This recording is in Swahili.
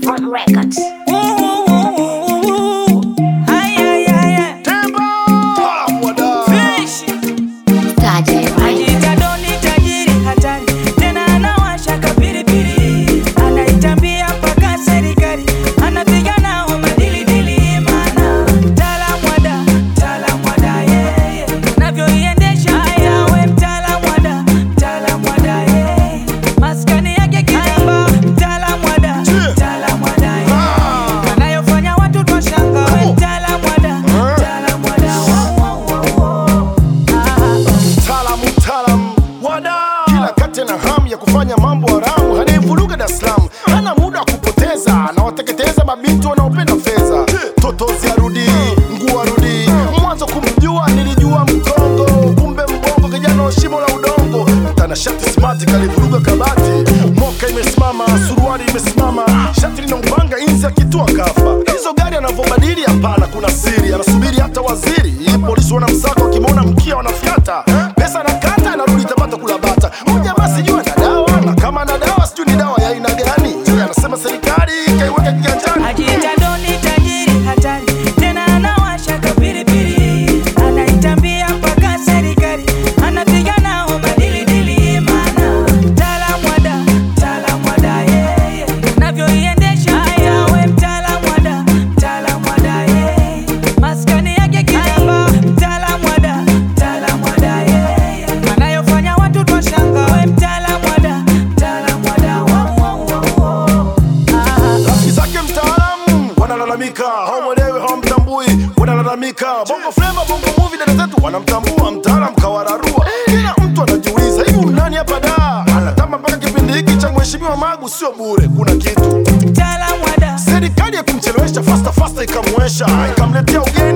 Front Records. Tajiri. Ajiita doni tajiri hatari, tena anawasha kapilipili, anaitambia mpaka serikali, anapiga nao madilidili, maana mtaalamu wa da, mtaalamu wa da, yeye navyoiendesha haya, we mtaalamu wa da, mtaalamu wa da, yeye maskani yake kitamba, mtaalamu wa da, mtaalamu wa da, yeye anayofanya watu twashanga, we mtaalamu wa da, mtaalamu wa da, wow, wow, wow, wow. Ah. Mtaalamu, mtaalamu wada kila kati na hamu ya kufanya mambo haramu, anayevuruga Dar es Salaam hana muda wa kupoteza, anawateketeza mabinti wanaopenda fedha. Totozi arudi, nguo arudi, mwanzo kumjua nilijua mkongo, kumbe mbongo, kijana wa shimo la udongo, mtanashati smart kalivuruga kabati, moka imesimama, suruali imesimama, shati lina upanga, inzi akitua kafa. Hizo gari anavyobadili, hapana, kuna siri, anasubiri hata waziri. Polisi wanamsaka wakimwona mkia wanafyata, pesa nakata, anarudi Tabata kula bata. Huyu jamaa sijui ana dawa, na kama ana dawa sijui ni dawa ya aina gani. Yeye anasema serikali kaiweka kiganjani. Ajiita doni tajiri hatari, tena anawasha kapilipili, anaitambia mpaka serikali, anapiga nao madilidili, maana mtaalamu wa da, mtaalamu wa da, yeye navyoiendesha haya, we mtaalamu wa da, mtaalamu wa da, yeye maskani yake kitamba, mtaalamu wa da, mtaalamu wa da, yeye anayofanya watu twashanga, we mtaalamu wa da, mtaalamu wa da, wow, wow, wow, wow. Ah. Rafiki zake mtaalamu wanalalamika, hawamwelewi hawamtambui, wanalalamika. Bongo flava, bongo movie, dada zetu wanamtambua, mtaalamu kawararua. Kila mtu anajiuliza hivi nani hapa da anatamba mpaka kipindi hiki cha mheshimiwa Magu sio bure, kuna kitu Mtaalamu wa da serikali ya kumchelewesha fasta fasta ikamwesha ikamletea ugeni